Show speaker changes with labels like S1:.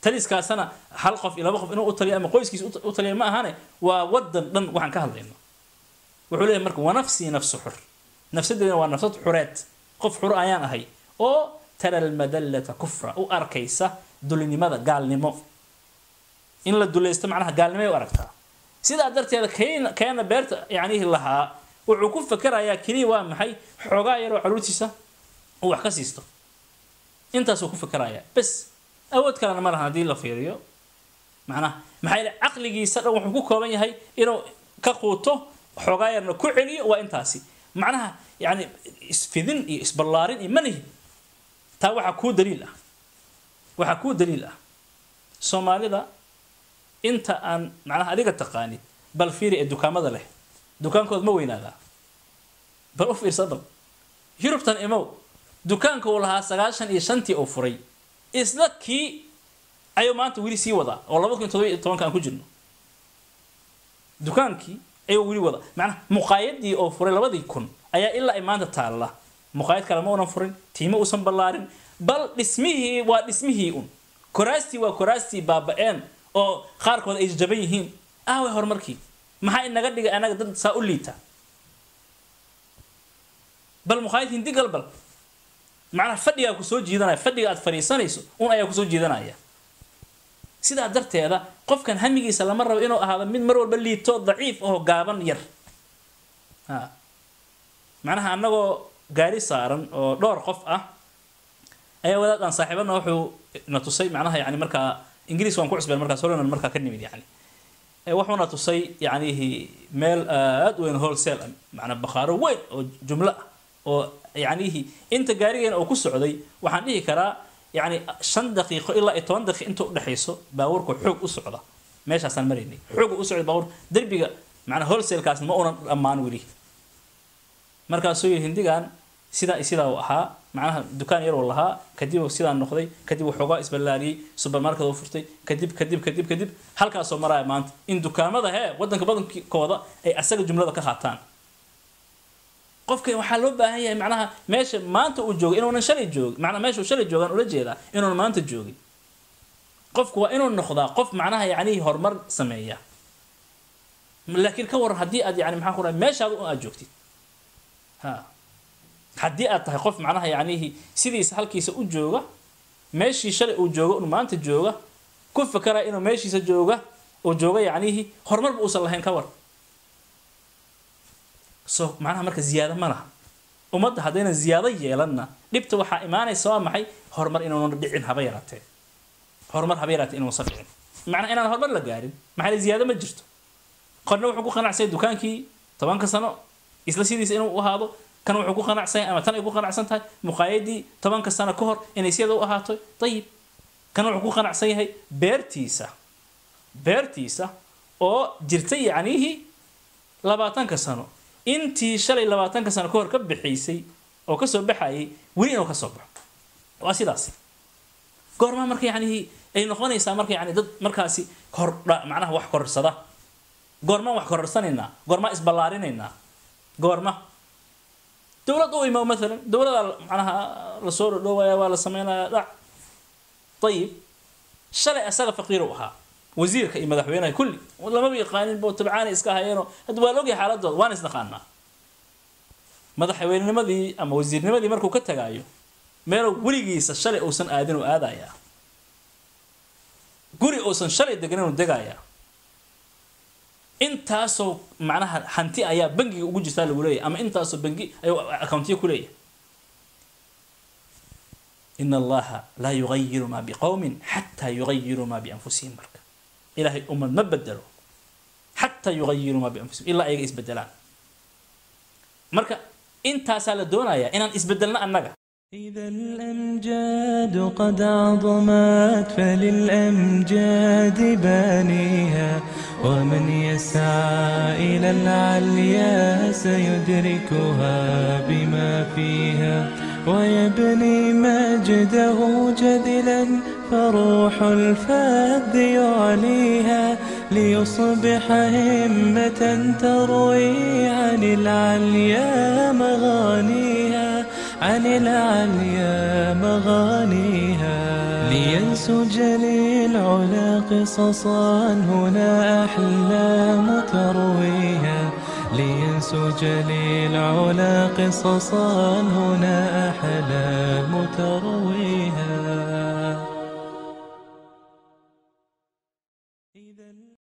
S1: taliskaasana hal qof iyo laba qof inuu u taliyo ama qoyskiisa u taliya ma ahane waa wadan dhan waxaan ka hadlayno wuxuu leeyahay marka wanafsii nafsu xur nafsadeedana waa nafsad xureed qof xur ayaan ahay oo tara almadallata kufra u arkaysa dulinimada gaalnimo in la dulaysto macnaha gaalnimay u aragtaa sidaa darteeda kayna keena beerta yacnihi lahaa wuxuu ku fakerayaa keliya waa maxay xoogaa yaroo caruurtiisa uu wax ka siisto intaasuu ku fakerayaa bes awood kalena ma lahan haddii la fiiriyo macnaha maxaa yeele caqligiisa dhan wuxuu ku kooban yahay inuu ka quuto xoogaa yarna ku celiyo waa intaasi macnaha yani isfidin iyo isballaarin iyo manihi taa waxaa kuu daliil ah waxaa kuu daliil ah soomaalida inta aan macnaha adiga taqaanid bal fiiri ee dukaamada leh dukaankood ma weynaadaa bal u fiirsa bal yurubtan imow dukaanka uu lahaa sagaashan iyo shantii uu furay isla kii ayuu maanta weli sii wadaa oo laba kun todoba iyo tobanka aan ku jirno dukaankii ayuu weli wadaa macnaha muqaayadii oo furay labadii kun ayaa ilaa ay maanta taalla muqaayad kale ma unan furin tiimo uusan ballaarin bal dhismihii waa dhismihii un koraastii waa koraastii baaba-een oo qaarkood ay jaban yihiin aaway horumarkii maxaa inaga dhigay anaga dad saa u liita bal muqaayad hindi galbal macnaha fadhigaa kusoo jiidanaya fadhiga aad fadhiisanayso un ayaa kusoo jiidanaya sidaa darteeda qofkan hamigiisa lama rabo inuu ahaado mid mar walba liito daciif oo gaaban yar ha macnaha annagoo gaari saaran oo dhowr qof ah ayaa wadaad aan saaxiibana wuxuu na tusay macnaha yani markaa ingiriis waan ku cusbeen markaas horenan markaa ka nimid yani wuxuuna tusay yacnihi meel aada weyn wholesale macnaa bakhaaro weyn oo jumlo ah oo yacnihi inta gaarigeena oo ku socday waxaan dhihi karaa yani shan daqiiqo ilaa iyo toban daqiiq inta udhexayso baabuurku xoog u socda meeshaasaan maraynay xoog u socday baabuur derbiga macnaa wholesale-kaasna ma unan dhammaan weli markaasuu yidhi hindigan sidaa iyo sidaa uu ahaa macnaha dukaan yar uu lahaa kadib sidaa noqday kadib waxoogaa isballaariyey supermarket uu furtay kadib kadib kadib kadib halkaasoo maraya maanta in dukaamada hee wadanka badankooda ay asaga jumlada ka qaataan qofka waxaa loo baahan yahay macnaha meesha maanta uu joogo inuunan shalay joogin macnaha meesha uu shalay joogaan ula jeedaa inuunan maanta joogin qofku waa inuu noqdaa qof macnaha yacnihi horumar sameeya laakiin ka waran haddii aad yani maxaa ku dhahay meeshaada un aad joogtid ha haddii aad tahay qof macnaha yacnihi sidiisa halkiisa u jooga meeshii shalay uu joogo un maanta jooga ku fakaraya inuu meeshiisa jooga uu jooga yacnihi horumarba uusan lahayn ka war so macnaha marka ziyaado ma laha ummadda haddayna ziyaado yeelanna dhibta waxaa imaanaysa waa maxay horumar inuuna dhicin haba yaraatee horumar haba yaraatee inuusan dhicin macnaha inaan horumar la gaarin maxaa ziyaado ma jirto qorna wuxuu ku qanacsanya dukaankii tobanka sano isla sidiisa inuu u ahaado kan wuxuu ku qanacsan yahay ama tan ay ku qanacsan tahay muqaayadii tobanka sano ka hor inay siyada u ahaato dayib kan wuxuu ku qanacsan yahay beertiisa beertiisa oo jirta yacnihii labaatanka sano intii shalay labaatanka sano ka hor ka bixaysay oo kasoo baxayay weli inuu kasoo baxo waa sidaas goormaa marka yacnihii ay noqonaysaa marka yani dad markaasi kordha macnaha wax korsada goormaan wax kororsanaynaa goormaa isballaarinaynaa goorma dowlad u imo maalan dowladaa macnaha lasoo dhodhoowaya waa la sameynaya dhac ayib shalay asaga faqiir u ahaa wasiirka iyo madaxweynaha kulli lamaba yaqaanin bo tabcaanay iska hayeenoo hadda waa logyahay xaaladooda waan isnaqaanaa madaxweynenimadii ama wasiirnimadii markuu ka tagaayo meeluu weligiisa shalay uusan aadin uu aadayaa guri uusan shalay deganin uu degayaa intaasoo macnaha hanti ayaa bangiga ugu jirtaa lagu leeyahay ama intaasoo bangi ayuu accountiya ku leeyahay in allaha laa yugayiru maa biqowmin xataa yugayiruu maa bianfusihim marka ilahay ummad ma bedelo xataa yugayiruu maa bianfusihim ilaa ayaga isbedelaan marka intaasaa la doonayaa inaan isbedelno annaga
S2: إذا الأمجاد قد عظمت فللأمجاد بانيها ومن يسعى إلى العليا سيدركها بما فيها ويبني مجده جدلا فروح الفذ يعليها ليصبح همة تروي عن العليا مغانيها عن العليا مغانيها لينسج للعلا قصصا هنا أحلام ترويها لينسج للعلا قصصا هنا أحلام ترويها